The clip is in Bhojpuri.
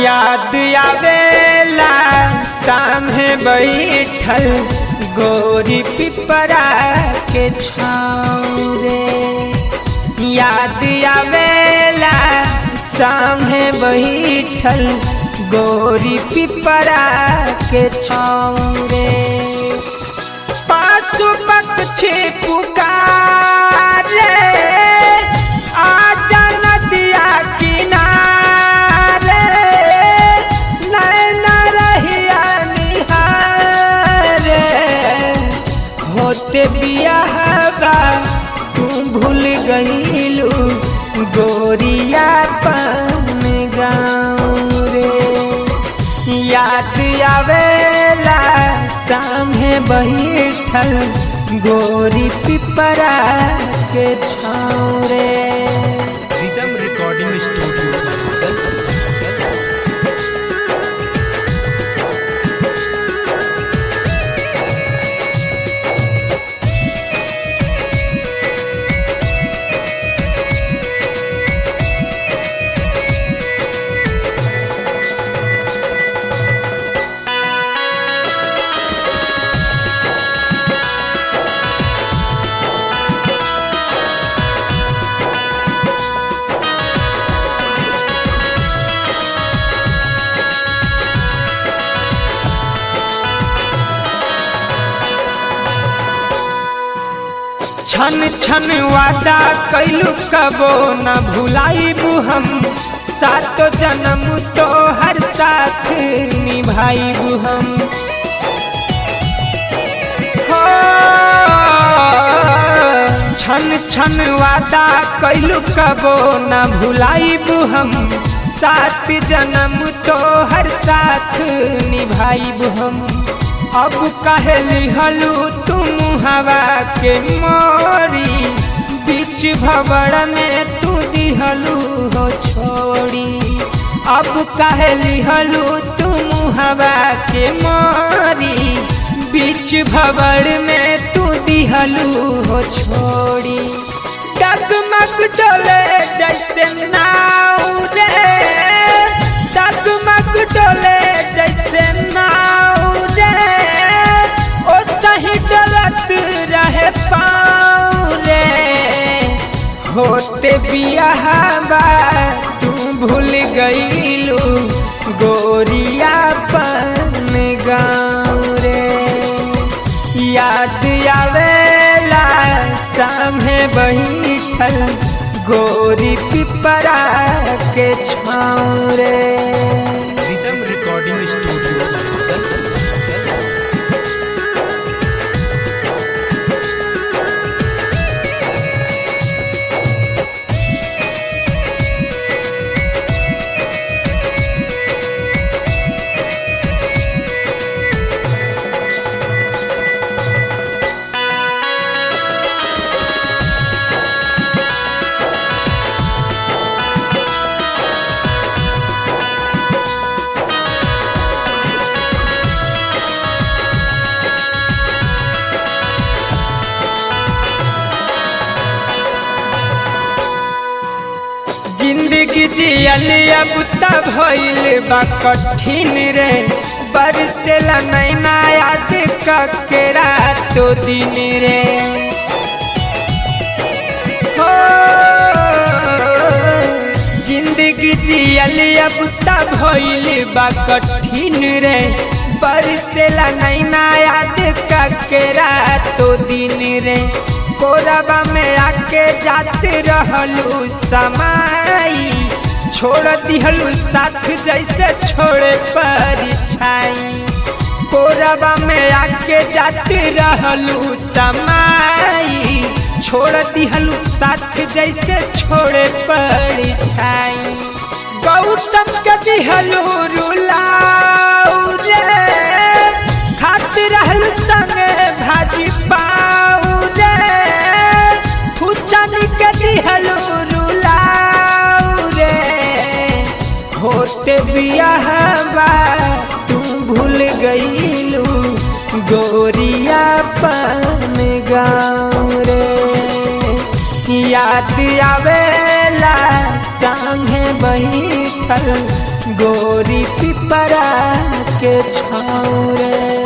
याद आवेला सामने बैठल गोरी पिपरा के छाँव रे याद आवेला सामने बैठल गोरी पिपरा के छाँव रे पासु पक्षी पुकारे आजा नदिया किनारे नैन रहिया निहारे होते बियाहबा तू भूल गईलू गोरिया पन गाँव रे याद आवेला सामने बैठल गोरी पिपरा के छाँव रे रिदम रिकॉर्डिंग स्टूडियो छन छन वादा कैलू कबो न भुलाइबू हम सातो जन्म तो हर साथ निभाइबू हम हो छन छन वादा कैलू कबो न भुलाइबू हम सात जन्म तो हर साथ निभाइबू हम अब कहे लिहलू तुम हवा के मोरी बीच भवड़ में तू दिहलू हो छोड़ी अब कहे लिहलू तुम हवा के मोरी बीच भवड़ में तू दिहलू हो छोड़ी डगमग डोले जैसे नाव रे डगमग डोले जैसे नाव रे ओ सही डलत रहे पाँव रे होते बियाहबा तू भूल गईलू गोरिया पन गाँव रे याद आवेला सामने बैठल गोरी पिपरा के छाँव रे रिदम रिकॉर्डिंग स्टूडियो जिंदगी जियल अब त भइल बा कठिन रे बरसेला नैना याद ककेरा तो दिन रे हो जिंदगी जियल अब त भइल बा कठिन रे बरसेला नैना याद ककेरा तो दिन रे कोरबा में आके जाते रहलू समाई छोड़ दिहलू साथ जैसे छोड़े परिछाई कोरबा में आके जाते रहलू समाई छोड़ दिहलू साथ जैसे छोड़े परिछाई गौतम के दिहलू रुलाऊ रे खात रहलू संगे भाजी पाऊ रे फुचन के दिहलू रुलाऊ रे होते बियाहबा तू भूल गईलू गोरिया पन गाँव रे याद आवेला संगे बैठल गोरी पिपरा के छाँव रे